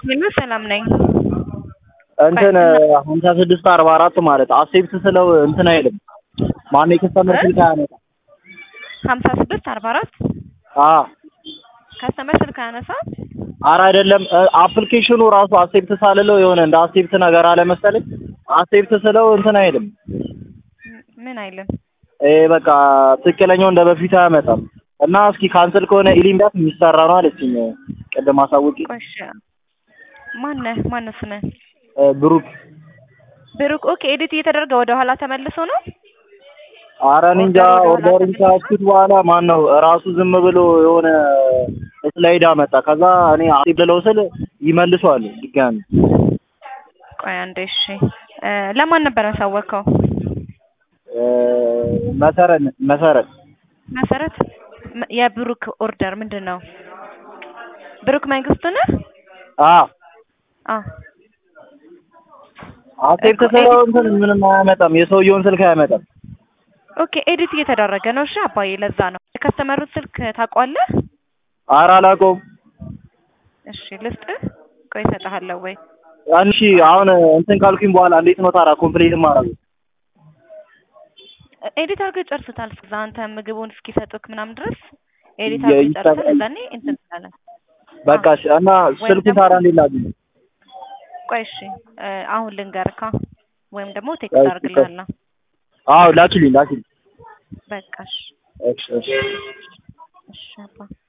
ሄሎ ሰላም ነኝ። እንትን ሀምሳ ስድስት አርባ አራት ማለት አሴፕት ስለው እንትን አይልም። ማነው የከስተመር ስልክ አያነሳም። ሀምሳ ስድስት አርባ አራት አ ከስተመር ስልክ አያነሳ አረ አይደለም አፕሊኬሽኑ ራሱ አሴፕት ሳልለው የሆነ እንደ አሴፕት ነገር አለ መሰለኝ። አሴፕት ስለው እንትን አይልም። ምን አይልም። ይሄ በቃ ትክክለኛው እንደ በፊት አያመጣም። እና እስኪ ካንስል ከሆነ ኢሊምዳት የሚሰራ ነው አለችኝ ቅድም አሳውቂ። ቆሽ ማነህ ማነው ስምህ? ብሩክ ብሩክ። ኦኬ ኤዲት እየተደረገ ወደ ኋላ ተመልሶ ነው። አረ እኔ እንጃ ኦርደሩን ካስኩት በኋላ ማን ነው ራሱ ዝም ብሎ የሆነ ስላይድ አመጣ። ከዛ እኔ አሴፕት ልለው ስል ይመልሰዋል ድጋሚ። ቆይ አንዴ እሺ። ለማን ነበር ያሳወቅከው? መሰረት መሰረት መሰረት የብሩክ ኦርደር ምንድን ነው? ብሩክ መንግስቱ ነህ? አ አ አሴፕት ስለው እንትን ምንም አያመጣም። የሰውየውን ስልክ አያመጣም። ኦኬ ኤዲት እየተደረገ ነው። እሺ አባዬ፣ ለዛ ነው የከስተመሩን ስልክ ታውቀዋለህ? ኧረ አላውቀውም። እሺ ልስጥህ። ቆይ እሰጥሃለሁ ወይ እሺ አሁን እንትን ካልኩኝ በኋላ እንዴት ነው ታዲያ ኮምፕሊት ማድረግ? ኤዲት አድርገህ ጨርሱታል። እዛ አንተ ምግቡን እስኪሰጡክ ምናምን ድረስ ኤዲት አድርገህ ጨርሰህ እዛኔ እንትን ትላለህ። በቃ እሺ። እና ስልኩን ታዲያ እንዴት ላግኝ? ቆይ እሺ አሁን ልንገርካ ወይም ደግሞ ቴክስት አድርግልሃለሁ። አዎ ላኪልኝ ላኪልኝ። በቃ እሺ እሺ እሺ እሺ አባ